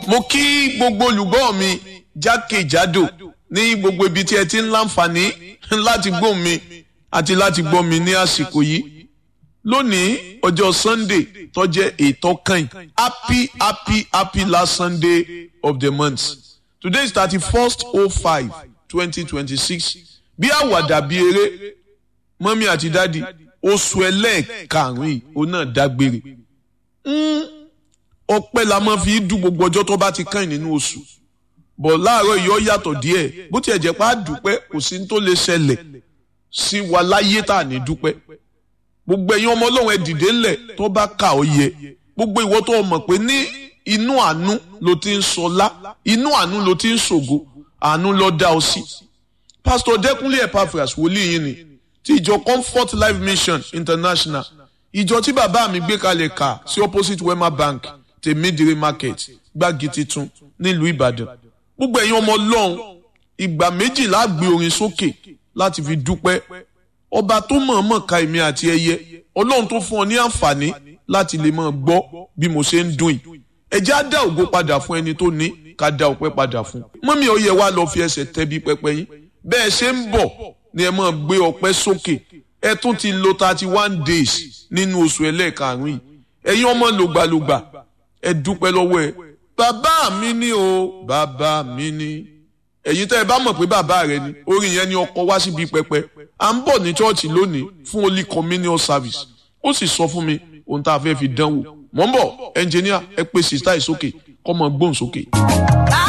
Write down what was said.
mo kí gbogbo olùgbọ́ mi jákèjádò ní gbogbo ibi tí ẹ ti ń láǹfààní láti gbọ́ mi àti láti gbọ́ mi ní àsìkò yìí lónìí ọjọ́ sunday tó jẹ́ ètò kan happy happy happy last sunday of the month today is thirty first oh five twenty twenty six bí àwàdà bí eré mọ́mí àti dádì oṣù ẹlẹ́ẹ̀karùn-ún yìí òun náà dágbére ọpẹ́ la máa fi dùn gbogbo ọjọ́ tó bá ti kàn nínú oṣù bọ̀ láàárọ̀ yìí ó yàtọ̀ díẹ̀ bó tiẹ̀ jẹ́ pé a dúpẹ́ kò sí ní tó lè ṣẹlẹ̀ sí wa láyé tá à ní dúpẹ́ gbogbo ẹ̀yin ọmọ ọlọ́run ẹ dìde ńlẹ̀ tó bá kà ó yẹ gbogbo ìwọ tó mọ̀ pé ní inú àánú ló ti ń sọlá inú àánú ló ti ń ṣògo àánú ló dá ọ sí. pásítọ̀ dẹ́kunlé epaphras wòlíì yìí ni ti ìjọ comfort life mission international ìjọ tí bàbá mi gbé kalẹ̀ kà sí opposite wema bank tèmídìrí market gbági titun nílùú ìbàdàn gbogbo ẹ̀yin ọmọ ọlọ́run ìgbà méjìlá gbé orin sókè láti fi dúpẹ́ ọba tó mọ̀ọ́mọ̀ ka èmi àti ẹyẹ ọlọ́run tó fún ọ ní àǹfààní láti lè máa gbọ́ bí mo ṣe ń dùn yìí ẹ jẹ́ á dá ògo padà fún ẹni tó ní ká dá ọpẹ́ padà fún mọ́mí ó yẹ wá lọ fi ẹsẹ̀ tẹ́bí pẹpẹ yín bẹ́ẹ̀ ṣe ń bọ̀ ni ẹ máa gbé ọpẹ́ sókè ẹ tún ti lo thirty one days nínú oṣù ẹlẹ́ẹ̀karùn-ún yìí ẹ̀yin ọmọ lògbàlògbà ẹ dúpẹ́ lọ́wọ́ ẹ bàbá mi ni o bàbá mi ni ẹ̀yin tẹ́ ẹ bá mọ̀ pé bàbá rẹ ni orin yẹn ni ọkọ wá síbi pẹpẹ à ń bọ̀ ní chọ́ọ̀chì lónìí fún holy communion service ó sì sọ fún mi ohun tá a fẹ́ fi dánwò mọ̀ ń bọ̀ ẹnjìníà ẹ pè sísá ìsókè kọ́ mọ gbóhùn sókè.